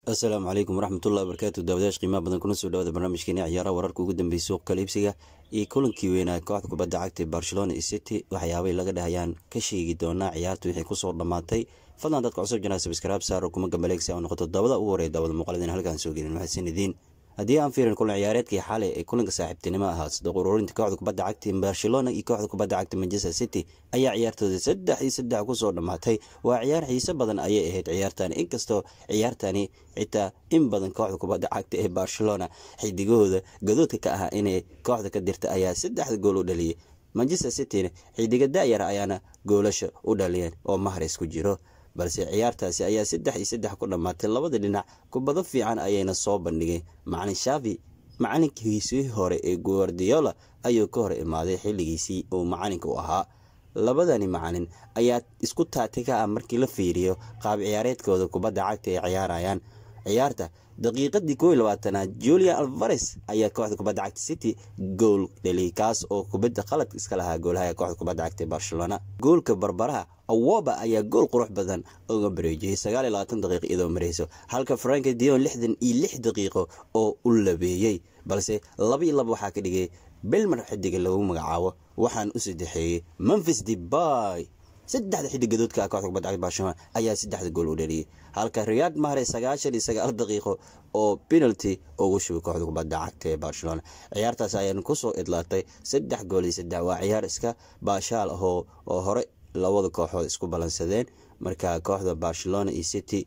asalaamu calaykum waraxmatullahi wabarakaatu daawadayash qiimaha badan kuna soo dhawaada barnaamijkeeni ciyaaraha wararka ugu dambeeyay suuq kaliibsiga iyo kulankii weynaa kooxda kubadda cagta ee barcelona iyo city waxyaabay laga dhahayaan ka sheegi doonaa ciyaarta wixii kusoo dhammaatay fadlan dadka cusub janaa sabskraib saaro kuma gambaleegsi oo noqoto dabada ugu horeya daawada muuqaladeen halkaan soo gelin mahadsanidin haddii aan fiirin kulan ciyaareedkii xalay ee kulanka saaxiibtinimo ahaa sida ururinta kooxda kubadda cagta barcelona iyo kooxda kubadda cagta manchester city ayaa ciyaartooda saddex iyo saddex kusoo dhammaatay waa ciyaar xiise badan ayay ahayd ciyaartani inkastoo ciyaartani xitaa in badan kooxda kubadda cagta ee barcelona xidigahooda gadoodka ka ahaa inay kooxda ka dirta ayaa saddexda gool u dhaliyay manchester cityna xidiga dayar ayaana goolasha u dhaliyeen oo mahres ku jiro balse ciyaartaasi ayaa saddex iyo saddex ku dhammaatay labada dhinac kubado fiican ayayna soo bandhigay macalin shavi macalinkiisii hore ee guardiola ayuu ka hor imaaday xilligiisii uu macalinka u ahaa labadani macalin ayaa isku taati ka ah markii la fiiriyo qaab ciyaareedkooda kubadda cagta ay ciyaarayaan ciyaarta daqiiqadii koo iyo labaatanaad julian alvares ayaa kooxda kubadda cagta city gool dhaliyay kaas oo kubadda qalad iska lahaa goolaha kooxda kubadda cagta ee barcelona goolka barbaraha awoba ayaa gool qurux badan uga bareejiyey sagaal iyo labaatan daqiiqo iyadoo mareyso halka franka dion lixdan iyo lix daqiiqo oo u labeeyey balse laba iyo laba waxaa ka dhigay belmar xidiga lagu magacaabo waxaan u sadexeeyey memphis debay saddexda xidig gadoodka ah kooxda kubadda cagta barcelona ayaa saddexda gool u dhaliyey halka riyaad mahre sagaashan iyo sagaal daqiiqo oo penalty ugu shubay kooxda kubadda cagta ee barcelona ciyaartaas ayaan kusoo idlaatay saddex gool iyo saddex waa ciyaar iska baashaal ahoo oo hore labada kooxood isku balansadeen marka kooxda barcelona iyo city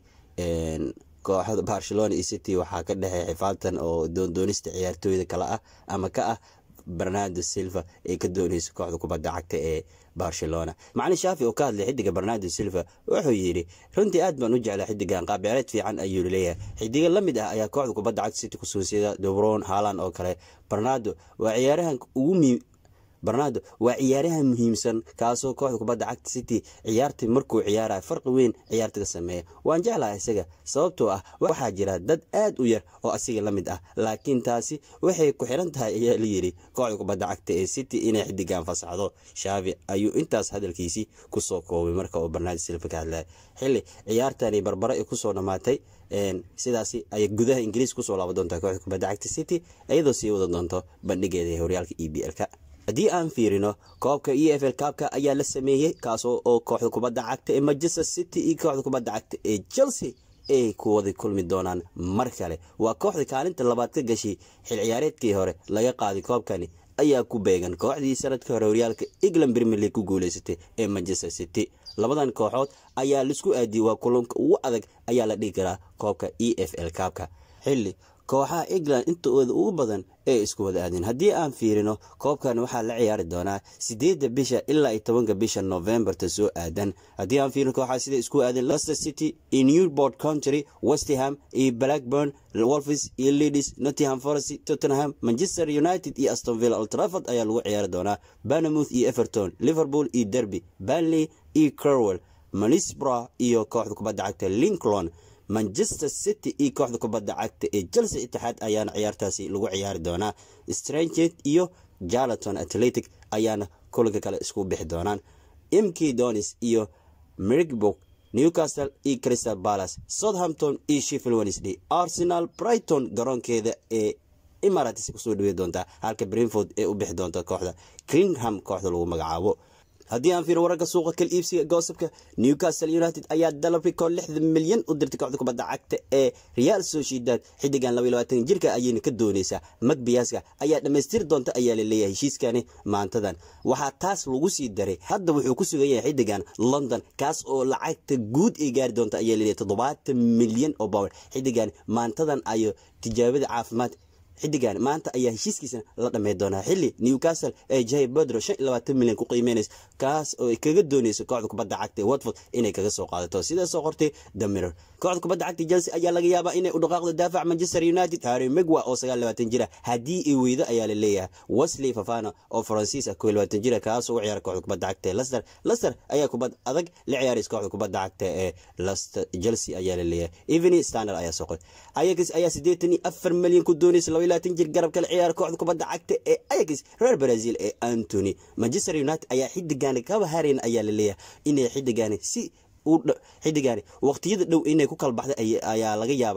kooxda barcelona iyo city waxaa ka dhexey xifaaltan oo doondoonista ciyaartooyda kale ah ama ka ah bernardo silva ee ka dooneysa kooxda kubadda cagta ee barcelona macalin shaafi oo ka hadlay xidiga bernardo silva wuxuu yidhi runtii aad baan u jeclaa xidigan qaabciyaareed fiican ayuu leeyahay xidiga la mid ah ayaa kooxda kubadda cagta city kusoo sida dobron haalan oo kale bernardo waa ciyaarahan ugu barnado waa ciyaaraha muhiimsan kaasoo kooxda kubadda cagta city ciyaartii markuu ciyaaraya farqi weyn ciyaarta ka sameeya waan jeclaha isaga sababtoo ah waxaa jira dad aad u yar oo asiga la mid ah laakiin taasi waxay ku xiran tahay ayaa la yidhi kooxda kubadda cagta ee city inay xidigan fasaxdo shaafi ayuu intaas hadalkiisii kusoo koobay marka uu barnaado silva ka hadlaya xilli ciyaartani barbaro ay kusoo dhammaatay sidaasi ayay gudaha ingiriis kusoo laaban doontaa kooxda kubadda cagta city iyadoo sii wada doonto bandhigeeda ee horyaalka e b l-ka haddii aan fiirino koobka e f l kaabka ayaa la sameeyey kaasoo oo kooxda kubadda cagta ee manchester city iyo kooxda kubadda cagta ee chelsea ay ku wada kulmi doonaan mar kale waa kooxda kaalinta labaad ka gashay xil ciyaareedkii hore laga qaaday koobkani ayaa ku beegan kooxdii sanadka hore horyaalka england premier league ku guuleysatay ee manchester city labadan kooxood ayaa laisku aadiyey waa kulanka ugu adag ayaa la dhigi karaa koobka e f l kaabka xilli kooxaha england intooda ugu badan ee isku wada aadeen haddii aan fiirino koobkan waxaa la ciyaari doonaa sideedda bisha ilaa iyo tobanka bisha novembarta soo aadan haddii aan fiirino kooxaha sida isku aadeen leicester city iyo newport country westham iyo blackburn wolfis iyo leadis nottingham forest tottenham manchester united iyo astonville altraford ayaa lagu ciyaari doonaa banamouth iyo everton liverpool iyo derby banley iyo crowell manisbra iyo kooxda kubadda cagta lincoln manchester city iyo kooxda kubadda cagta ee chelsea itixaad ayaana ciyaartaasi lagu ciyaari doonaa stranged iyo jarleton atletic ayaana kulanka kale isku bixi doonaan mk donis iyo mirigburg newcastle iyo crystal palace southampton iyo sheffield wednesday arsenal brighton garoonkeeda ee emirates kusoo dhawey doontaa halka brinford ee u bixi doonta kooxda clingham kooxda lagu magacaabo haddii aan fiiro wararka suuqa kal iibsiga goosabka newcastle united ayaa dalab rikood lixdan milyan u dirtay kooxda kubadda cagta ee real sociedad xidigan laba iyo labaatan jirka ayayna ka dooneysaa magbiyaska ayaa dhammaystiri doonta ayaa la leeyahay heshiiskani maantadan waxaa taas lagu sii daray hadda wuxuu ku sugan yahay xidigan london kaas oo lacagta guud ay gaari doonta ayaa laleeyahay toddobaatan milyan oo bower xidigan maantadan ayo tijaabada caafimaad xidigan maanta ayaa heshiiskiisa la dhamey doonaa xilli newcastle ee jahay bedro shan iyo labaatan milyan ku qiimeynaysa kaas oo ay kaga dooneyso kooxda kubadda cagta ee watford inay kaga soo qaadato sidaa soo qortay damiror kooxda kubadda cagta chelsea ayaa laga yaabaa inay u dhaqaaqdo daafac manchester united harry megwa oo sagaal labaatan jira haddii ay weydo ayaa la leeyahay wesley fafana oo faransiis ah koo iyo labaatan jira kaas oo u ciyaara kooxda kubadda cagta ee leicester leicester ayaa kubad adag la ciyaaraysa kooxda kubadda cagta ee leicester chelsea ayaa la leeyahay eveny standard ayaa soo qoray ayax ayaa siddeetan iyo afar milyan ku dooneysa laba iyo labaatan jir garab kala ciyaara kooxda kubadda cagta ee ayax reer brazil ee antony manchester united ayaa xidigaani kaba harayn ayaa la leeyahay inay xidigaani si xidigaani waqtiyada dhow inay ku kala baxday ayaa laga yaabaa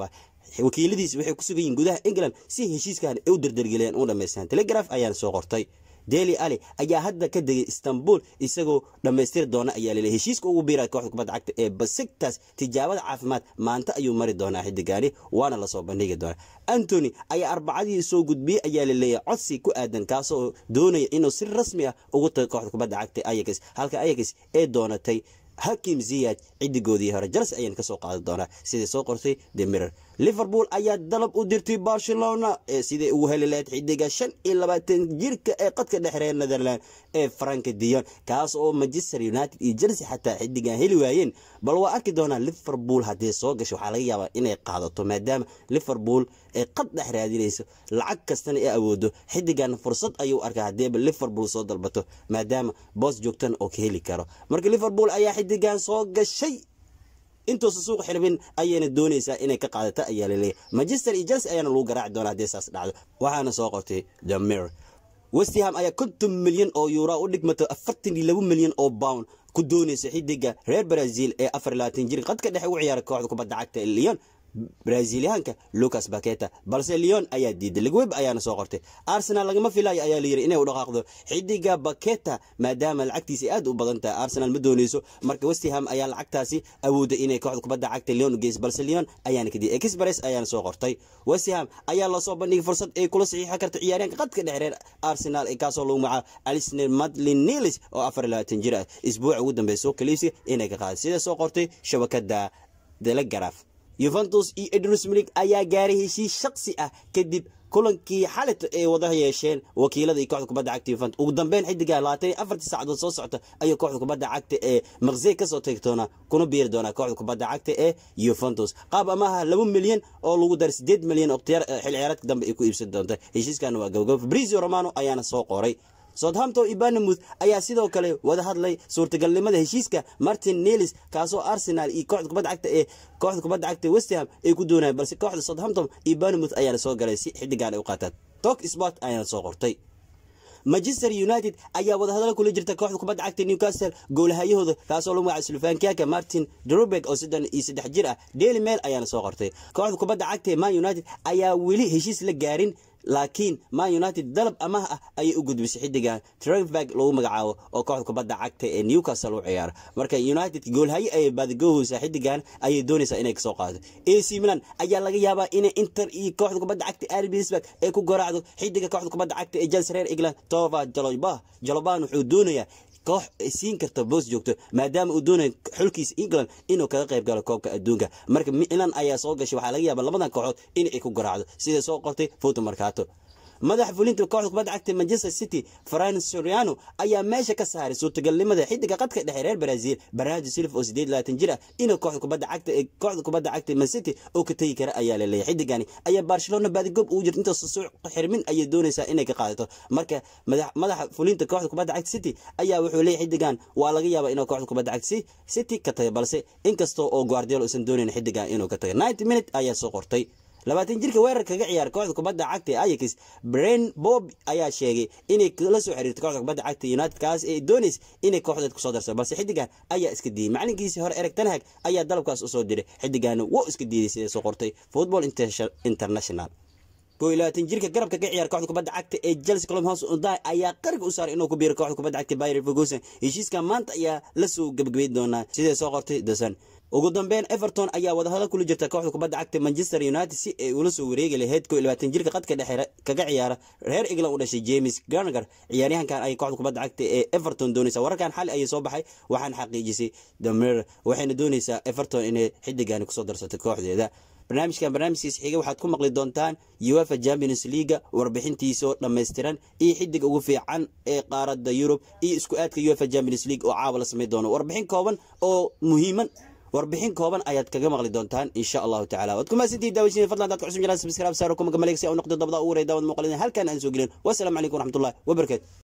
wakiiladiis waxay ku sugan yihiin gudaha england si heshiiskan ay u dardargeliyaan u dhamaystaan telegraf ayaana soo qortay deli ali ayaa hadda ka degay istanbul isagoo dhammaystiri doona ayaa lele heshiiska ugu biira kooxda kubadda cagta ee basigtas tijaabada caafimaad maanta ayuu mari doonaa xidigaani waana lasoo bandhigi doonaa antony ayaa arbacadii soo gudbiyey ayaa laleeyahay codsi ku aadan kaasoo doonaya inuu si rasmi ah ugu tago kooxda kubadda cagta ayax halka ayax ee doonatay hakim ziyad ciddigoodii hore jalas ayaan kasoo qaadi doonaa sidai soo qortay the mirror liverpool ayaa dalab u dirtay barcelona ee siday ugu heli lahayd xidiga shan iyo labaatan jirka ee qadka dhexreer netherland ee franka dion kaas oo manchester united iyo chelsea xataa xidigan heli waayeen bal waa arki doonaa liverpool haddii soo gasho waxaa laga yaabaa inay qaadato maadaama liverpool ay qad dhex raadinayso lacag kastana ay awoodo xidigan fursad ayuu arkaa haddiiba liverpool soo dalbato maadaama boos joogtana oo ka heli karo marka liverpool ayaa xidigan soo gashay intuusa suuq xirbin ayayna doonaysaa inay ka qaadata ayaa laleeyahy manchester iyo chelsea ayaana lagu garaaci doonaa haddii saas dhacdo waxaana soo qortay the mirror westham ayaa konton milyan oo yuura u dhigmato afartan iyo laba milyan oo pound ku doonaysa xidiga reer brazil ee afar labaatan jir qadka dhexe ugu ciyaara kooxda kubadda cagta ee leon braziliyaanka lucas baketa balse leon ayaa diiday ligweb ayaana soo qortay arsenal lagama filayo ayaa layiri inay u dhaqaaqdo xidiga baketa maadaama lacagtiisa aad u badan tahay arsenal ma dooneyso marka westham ayaa lacagtaasi awooda inay kooxda kubadda cagta leon u geyso balse leon ayaana kadiyay express ayaana soo qortay westham ayaa lasoo bandhigay fursad ay kula saxiixan karta ciyaaryaanka qadka dhexreer arsenal kaasoo lagu magacaabo alisner madlin nilis oo afar labaatan jir ah isbuuca ugu dambeeya soo kaliibsiga inay ka qaaday sida soo qortay shabakada telegraf yuventus iyo edrus milig ayaa gaaray heshiis shaksi ah kadib kulankii xalita ay wada yeesheen wakiilada iyo kooxda kubadda cagta yuventus ugu dambeyn xidiga labaatan iyo afartii saacadood soo socota ayuu kooxda kubadda cagta ee maqsey kasoo tagi doonaa kuna biiri doonaa kooxda kubadda cagta ee yuventus qaab amaha laba milyan oo lagu daray sideed milyan oo xil ciyaareedka dambe ay ku iibsan doonta heshiiskana waa gabagabo fabrizio romano ayaana soo qoray southampton iyo barnamuth ayaa sidoo kale wada hadlay suurtagalnimada heshiiska martin nelis kaasoo arsenal iyo kooxda kubadda cagta ee kooxda kubadda cagta westham ay ku doonayaan balse kooxda southampton iyo barnamuth ayaana soo galay si xidigan ay u qaataan tok sport ayaana soo qortay manchester united ayaa wadahadalo kula jirta kooxda kubadda cagta newcastle goolahayahooda kaasoo lagu magaca slovakiaka martin drubek oo soddon iyo saddex jir ah daily mail ayaana soo qortay kooxda kubadda cagta ee man united ayaa weli heshiis la gaarin laakiin man united dalab amaah ah ayay u gudbisay xidigan trevberg lagu magacaabo oo kooxda kubadda cagta ee newcastle u ciyaara marka united goolhaye ayay baadigohaysaa xidigan ayay doonaysaa inay kasoo qaado ac milan ayaa laga yaabaa inay inter iyo kooxda kubadda cagta arbisburg ay ku garaacdo xidiga kooxda kubadda cagta ee chelsea reer england tova jaloba jaloban wuxuu doonayaa koox siin karta boos joogto maadaama uu doonayo xulkiisa england inuu kaga qayb galo koobka adduunka marka milan ayaa soo gashay waxaa laga yaaba labadan kooxood in ay ku garaacdo sida soo qortay foto markaato madaxa fulinta kooxda kubadda cagta manchester city fran soriano ayaa meesha ka saaray suurtagalnimada xidiga qadka dhexe reer brazil bernardo silva oo sideed labaatan jir ah inuu kooxda kubadda cagta ee kooxda kubadda cagta man city oo ka tegi kara ayaa la leeyahay xidigani ayaa barcelona baadigoob ugu jirta intaas suuq xirmin ayay doonaysaa inay ka qaadato marka madaxa fulinta kooxda kubadda cagta city ayaa wuxuu leeyahay xidigan waa laga yaabaa inuu kooxda kubadda cagta city ka taga balse inkastoo oo guardiola uusan doonayn xidigan inuu ka taga ninety minute ayaa soo qortay labaatan jirka weerar kaga ciyaara kooxda kubadda cagta ee ayax bren bob ayaa sheegay inay kala soo xiriirto kooxda kubadda cagta united kaas ee doonays inay kooxdeed kusoo darso balse xidigan ayaa iska diiday macalinkiisii hore ereg tanhag ayaa dalabkaas usoo diray xidigana wou iska diiday sida soo qortay football international koo iyo labaatan jirka garabka ka ciyaara kooxda kubadda cagta ee chelsea colom house unday ayaa qariga u saaray inuu ku biiro kooxda kubadda cagta bayer ferguson heshiiska maanta ayaa lasoo gebagabeyn doonaa sidee soo qortay dasan ugu dambeyn everton ayaa wadahadal kula jirta kooxda kubadda cagta manchester united si ay ula soo wareegi lahayd koo iyo labaatan jirka qadka dhexe kaga ciyaara reer england u dhashay james garnager ciyaaryahankan ayay kooxda kubadda cagta ee everton doonaysa wararkan xali ayay soo baxay waxaana xaqiijisay damer waxayna doonaysaa everton inay xidigani kusoo darsato kooxdeeda barnaamijkan barnaamijkiisa xiga waxaad ku maqli doontaan uefa champions leaga warbixintiisoo dhammaystiran iyo xidiga ugu fiican ee qaaradda yurub iyo isku aadka uefa champions league oo caawa la samayn doono warbixin kooban oo muhiiman warbixin kooban ayaad kaga maqli doontaan insha allahu tacala waad kumaasantihi daawashina fadlan dadka cusub jiraan subscribe saaro kuma gamaleyg si au noqdo dabada ugu waray daawad muuqalina halkan aan soo gelin wasalaamu calaykum waraxmatullahi wabarakatu